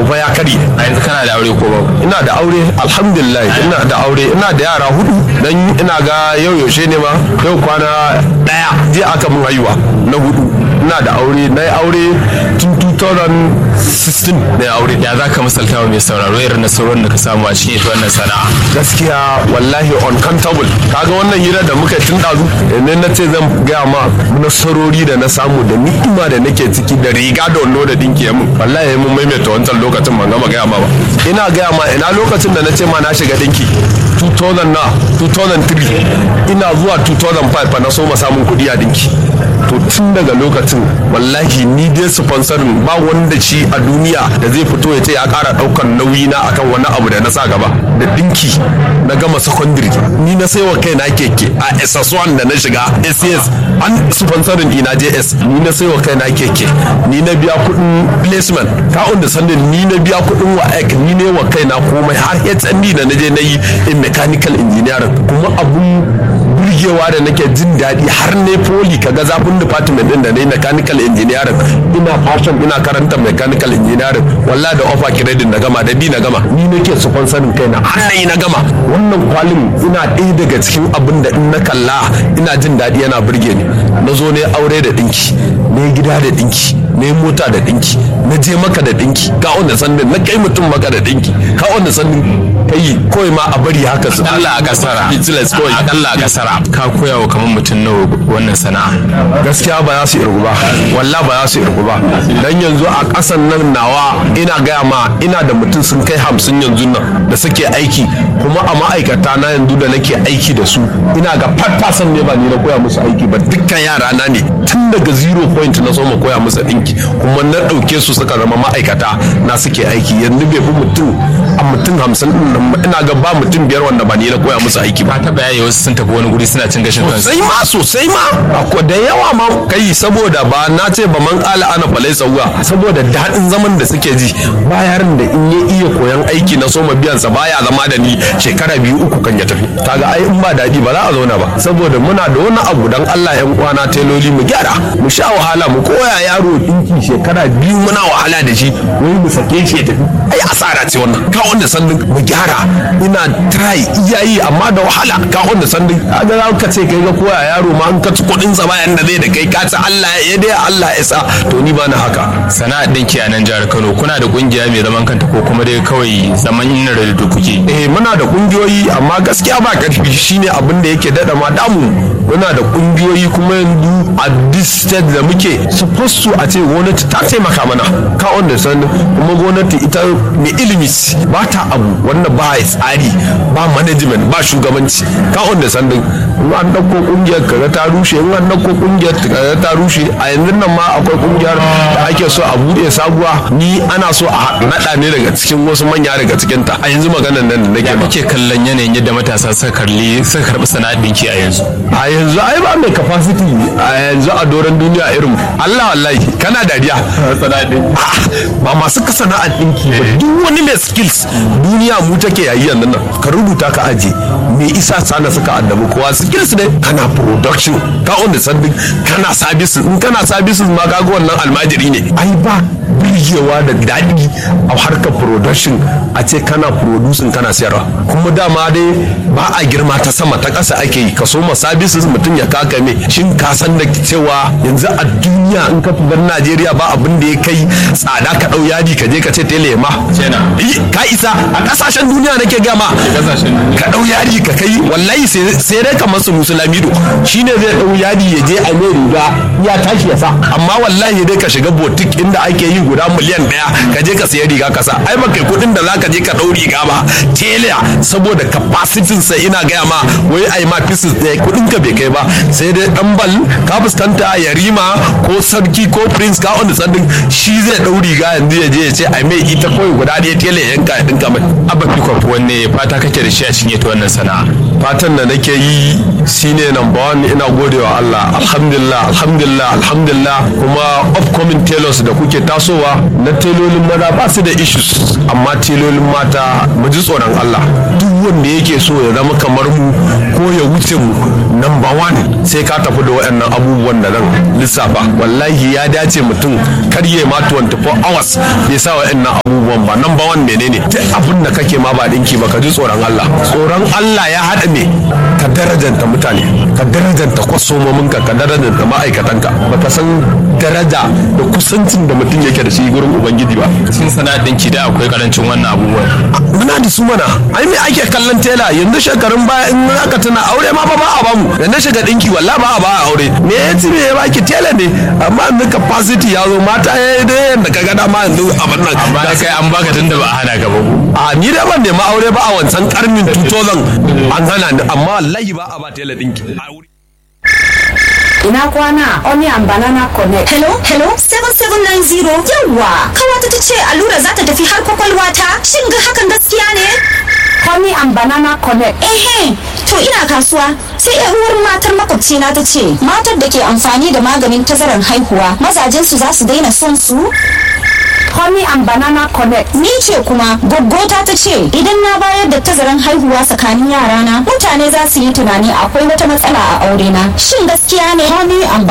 fa ya karye a yanzu kana da aure ko babu ina da aure alhamdulillah ina da aure ina da yara hudu dan ina ga yau yaushe ne ma yau kwana daya je aka mun haihuwa na hudu ina da aure na yi aure tun 2016 na yi aure ya za ka misalta wa mai sauraro irin nasarorin da ka samu a cikin ita wannan sana'a gaskiya wallahi uncountable kaga wannan hira da muka tun dazu ne na ce zan gaya ma nasarori da na samu da ni'ima da nake ciki da riga da wando da dinki mun wallahi mun maimaita wancan lokacin ban gama gaya ma ba ina gaya ma ina lokacin da na ce ma na shiga dinki 2000 na 2003 ina zuwa 2005 fa na so ma samun kuɗi a dinki to tun daga lokacin wallahi ni dai sponsorin ba wanda shi a duniya da zai fito ya ce ya kara daukar nauyi na akan wani abu da na sa gaba da dinki na gama secondary ni na saiwa kai na keke a SS1 da na shiga SCS an sponsorin ina JS ni na saiwa kai na keke ni na biya kudin placement ka da sanin ni na biya kudin wa ni ne wa kai na komai har HND da na je na yi in mechanical engineering kuma abun burgewa da nake jin daɗi har ne poli kaga zafin department din da na yi mechanical engineering ina fashion ina karanta mechanical engineering walla da offer credit na gama da bi na gama ni nake sponsorin kaina har na yi na gama wannan kwalin ina ɗaya daga cikin abin da in na kalla ina jin daɗi yana burge ni na zo ne aure da ɗinki ne gida da ɗinki ne mota da ɗinki na je maka da ɗinki ka wanda sandin na kai mutum maka da ɗinki ka wanda sandin kai kawai ma a bari haka su Allah a kasara akalla a kasara ka koya wa kamar mutum nawa wannan sana'a gaskiya ba za su irgu ba walla ba za su irgu ba dan yanzu a ƙasan nan nawa ina gaya ma ina da mutum sun kai hamsin yanzu nan da suke aiki kuma a ma'aikata na yanzu da nake aiki da su ina ga farfasan ne ba ni na koya musu aiki ba dukkan yara na ne tun daga zero point na so ma koya musu ɗinki kuma na ɗauke su suka zama ma'aikata na suke aiki yanzu bai fi mutum a mutum hamsin ina ga ba mutum biyar wanda ba ni na koya musu aiki ba ta bayani wasu sun tafi wani guri suna cin gashin kansu sosai ma sosai ma akwai da yawa ma kai saboda ba na ce ba man kala ana falai sauwa saboda daɗin zaman da suke ji ba yarin da in ya iya koyan aiki na soma biyan sa baya zama da ni shekara biyu uku kan ya tafi kaga ai in ba daɗi ba za a zauna ba saboda muna da wani abu dan Allah yan uwana teloli mu gyara mu sha wahala mu koya yaro dinki shekara biyu muna wahala da shi wai mu sake shi ya tafi ai asara ce wannan ka wanda sannin mu gyara ina try iyayi amma da wahala ka wanda sannin kaga za ka ce kai ga koya yaro ma an ka ci kuɗin sa bayan da zai da kai ka ci Allah ya dai Allah ya sa to ni ba na haka sana'ar dinki a nan jihar Kano kuna da kungiya mai zaman kanta ko kuma dai kawai zaman yin da kuke eh muna da kungiyoyi amma gaskiya ba karfi shine abin da yake dada ma damu muna da kungiyoyi kuma yanzu a this state da muke supposed to a ce gwamnati ta taimaka mana ka wanda san kuma gwamnati ita mai ilimi ba ta abu wanda ba tsari ba management ba shugabanci ka wanda san in an dauko kungiyar kaga ta rushe in an dauko kungiyar kaga ta rushe a yanzu nan ma akwai kungiyar da ake so a bude sabuwa ni ana so a nada ne daga cikin wasu manya daga cikin ta a yanzu maganar nan da nake ya ma kake kallon yanayin yadda matasa suka karli suka karbi sana'ar dinki a yanzu a yanzu ai ba mai capacity a yanzu a doron duniya irin Allah wallahi kana dariya A'a, ba masu ka sana'ar dinki ba duk wani mai skills duniya mu take yayi yanzu nan ka rubuta ka aje me isa sana suka addabi kowa skills ne kana production ka on the sanding kana services in kana services ma kaga wannan almajiri ne ai ba birgewa da daɗi a harkar production a ce kana producing kana sayarwa kuma dama dai ba a girma ta sama ta ƙasa ake yi ka soma services mutum ya kaka me shin ka san da cewa yanzu a duniya in ka fi Najeriya ba abin da ya kai tsada ka ɗau yadi ka je ka ce tele ma Kenan. Eh, ka isa a ƙasashen duniya nake gama Ƙasashen duniya. ka ɗau yadi ka kai wallahi sai sai dai kamar su musulamido shine zai ɗau yadi ya je a mai riga ya tashi ya sa amma wallahi dai ka shiga botik inda ake yi guda miliyan ɗaya ka je ka sayi riga ka sa ai ba kai kuɗin da za ka je ka ɗau riga ba tela saboda capacity sa ina gaya ma wai ai ma pieces ɗaya kuɗin ka bai kai ba sai dai ɗan bal ka fuskanta yarima ko sarki ko prince ka on sandin shi zai ɗau riga yanzu ya je ya ce ai mai ita kawai guda ɗaya tela ya yanka ya ɗinka mai abba fikop wanne fata kake da shi a cikin ita wannan sana'a fatan da nake yi shine number one ina godewa Allah alhamdulillah alhamdulillah alhamdulillah kuma upcoming tailors da kuke tasowa na telolin maza ba su da issues amma telolin mata mu ji tsoron Allah duk wanda yake so ya zama kamar mu ko ya wuce mu number one sai ka tafi da waɗannan abubuwan da nan lissafa wallahi ya dace mutum kar ya ma 24 hours bai sa waɗannan abubuwan ba number one menene duk abin da kake ma ba dinki ba ka ji tsoron Allah tsoron Allah ya haɗa ne ka darajanta mutane ka darajanta kwasomominka ka darajanta ma'aikatanka baka san daraja da kusancin da mutum yake da shi gurin ubangiji ba cikin sana'ar dinki da akwai karancin wannan abubuwan muna da su mana ai me ake kallon tela yanzu shekarun baya in aka tuna aure ma fa ba a bamu da na shiga dinki wallahi ba a ba a aure me ya ci me ya baki tela ne amma yanzu capacity ya zo mata ya dai yanda ka ga dama yanzu abin nan amma da kai an baka tunda ba a hana ka ba a ni da ban nemi aure ba a wancan karnin 2000 an hana ni amma wallahi ba a ba tela dinki Ina kwana Onion Banana Connect. Hello, hello, 7790. Yawwa, kawata ta ce allura za ta tafi har kwakwalwa ta. Shin ga hakan gaskiya ne? Honey and Banana Connect. Ehe, to ina kasuwa. Sai yar uwar matar makwabcina ta ce, matar da ke amfani da maganin tazarar haihuwa, mazajensu za su daina son su? Honey and Banana Connect. Ni ce kuma goggota ta ce idan na bayar da tazaran haihuwa tsakanin yarana mutane za su yi tunani akwai wata matsala a aurena. Shin gaskiya ne? Honey and